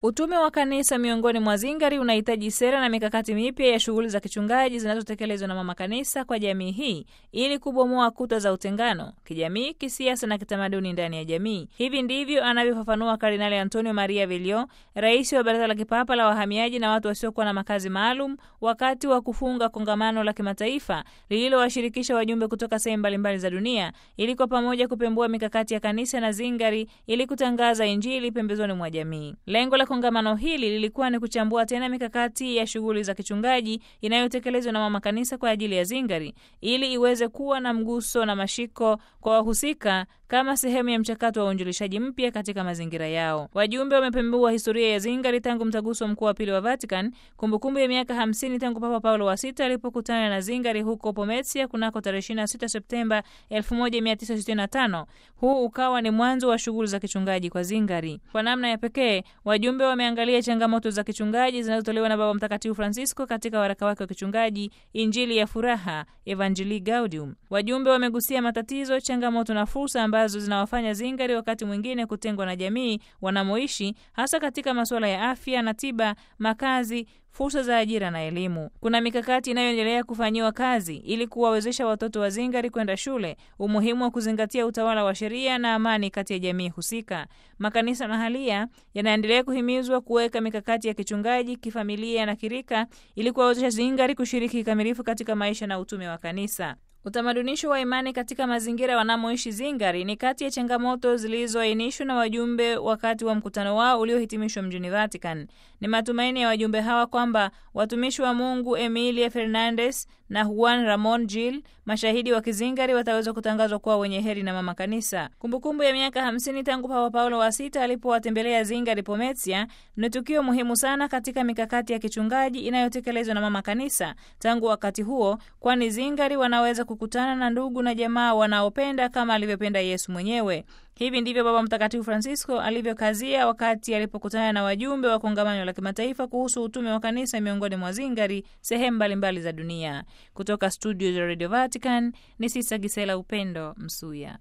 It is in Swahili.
Utume wa kanisa miongoni mwa Zingari unahitaji sera na mikakati mipya ya shughuli za kichungaji zinazotekelezwa na mama kanisa kwa jamii hii ili kubomoa kuta za utengano kijamii, kisiasa na kitamaduni ndani ya jamii. Hivi ndivyo anavyofafanua Kardinali Antonio Maria Villon, rais wa Baraza la Kipapa la Wahamiaji na watu wasiokuwa na makazi maalum, wakati wa kufunga kongamano la kimataifa lililowashirikisha wajumbe kutoka sehemu mbalimbali za dunia ili kwa pamoja kupembua mikakati ya kanisa na Zingari ili kutangaza Injili pembezoni mwa jamii. Lengo la kongamano hili lilikuwa ni kuchambua tena mikakati ya shughuli za kichungaji inayotekelezwa na mama kanisa kwa ajili ya Zingari ili iweze kuwa na mguso na mashiko kwa wahusika kama sehemu ya mchakato wa uinjilishaji mpya katika mazingira yao. Wajumbe wamepembua historia ya Zingari tangu mtaguso mkuu wa pili wa Vatican, kumbukumbu ya miaka hamsini tangu Papa Paulo wa sita alipokutana na Zingari huko Pomezia kunako tarehe 26 Septemba 1965. Huu ukawa ni mwanzo wa shughuli za kichungaji kwa Zingari. Kwa namna ya pekee, wajumbe wameangalia changamoto za kichungaji zinazotolewa na Baba Mtakatifu Francisco katika waraka wake wa kichungaji Injili ya Furaha, Evangelii Gaudium. Wajumbe wamegusia matatizo, changamoto na fursa ambazo zinawafanya Zingari wakati mwingine kutengwa na jamii wanamoishi, hasa katika masuala ya afya na tiba, makazi fursa za ajira na elimu. Kuna mikakati inayoendelea kufanyiwa kazi ili kuwawezesha watoto wa Zingari kwenda shule, umuhimu wa kuzingatia utawala wa sheria na amani kati ya jamii husika. Makanisa mahalia yanaendelea kuhimizwa kuweka mikakati ya kichungaji, kifamilia na kirika ili kuwawezesha Zingari kushiriki kikamilifu katika maisha na utume wa kanisa. Utamadunisho wa imani katika mazingira wanamoishi Zingari ni kati ya changamoto zilizoainishwa na wajumbe wakati wa mkutano wao uliohitimishwa mjini Vatican. Ni matumaini ya wajumbe hawa kwamba watumishi wa Mungu Emilia Fernandez na Juan Ramon Gil, mashahidi wa Kizingari, wataweza kutangazwa kuwa wenye heri na mama kanisa. Kumbukumbu ya miaka hamsini tangu Papa Paulo wa sita alipowatembelea Zingari Pomezia ni tukio muhimu sana katika mikakati ya kichungaji inayotekelezwa na mama kanisa tangu wakati huo, kwani Zingari wanaweza kukutana na ndugu na jamaa wanaopenda kama alivyopenda Yesu mwenyewe. Hivi ndivyo Baba Mtakatifu Francisco alivyokazia wakati alipokutana na wajumbe wa kongamano la kimataifa kuhusu utume wa kanisa miongoni mwa Zingari sehemu mbalimbali za dunia. Kutoka studio za Radio Vatican ni Sisa Gisela Upendo Msuya.